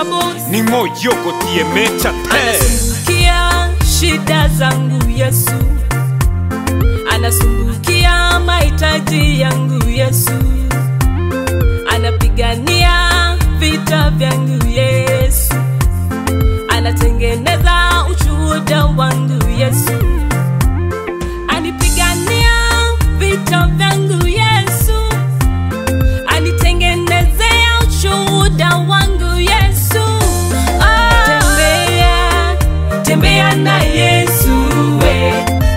boss ni moyo gotie mecha te anasumbukia shida zangu Yesu, anasumbukia mahitaji yangu Yesu, anapigania vita vyangu Yesu, anatengeneza ushuhuda wangu Yesu, anipigania vita vyangu Yesu, anitengenezea ushuhuda wangu Yesu. Ah. Tembea, tembea na Yesu we.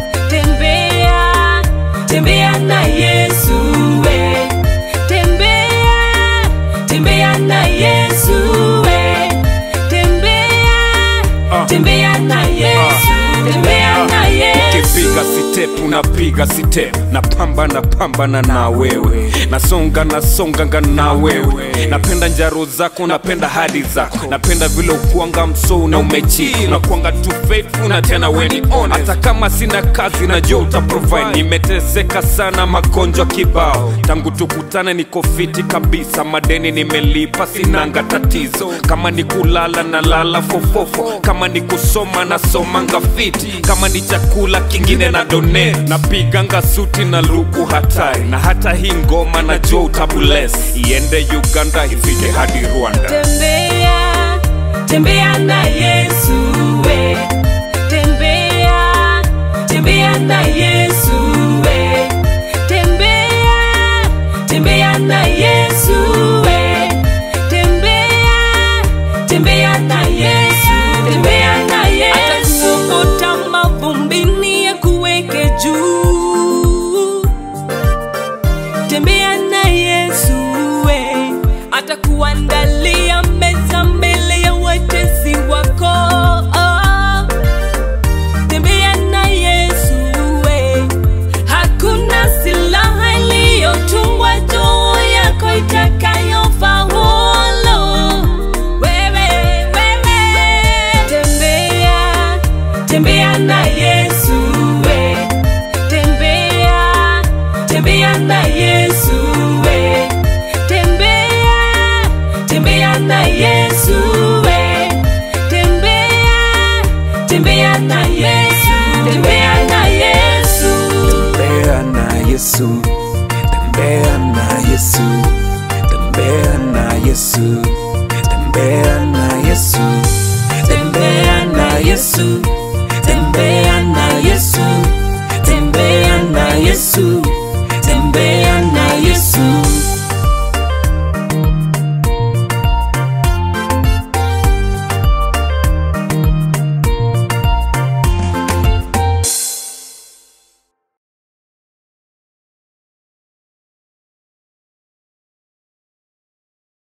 Tembea, tembea na Yesu we. Tembea, tembea na Yesu we. Tembea, Ah. tembea na Yesu. Tembea na Yesu. ukipiga step unapiga step napambana pambana na wewe nasonga nasonganga na wewe napenda njaro zako napenda hadi zako napenda vile ukuanga msou na umechi unakuanga tu faithful na tena weni honest hata kama sina kazi najua utaprovide nimeteseka sana magonjwa kibao tangu tukutane niko fiti kabisa madeni nimelipa sinanga tatizo kama ni kulala na lala fofofo kama ni kusoma nasomanga fiti kama ni chakula kingine na donate napiganga suti na luku hatari na hata hii ngoma najua utabules iende uganda ifike hadi rwanda Tembea, tembea na Yesu we. Tembea, tembea na Yesu we. Tembea, tembea na Yesu we. Tembea, tembea na Yesu. Tembea na Yesu. Atakuvuta mavumbini ya kuweke juu tembea na Yesu we, atakuandalia meza mbele ya watesi wako. Oh, tembea na Yesu we, hakuna silaha iliyotungwa juu yako itakayofaulu. Wewe, wewe, tembea, tembea na Yesu we, tembea, tembea na Yesu we, tembea, tembea na Yesu we, tembea, tembea na Yesu, tembea na Yesu. tembea na Yesu, tembea na Yesu, tembea na Yesu, tembea na Yesu, tembea na Yesu, tembea na Yesu, tembea na Yesu,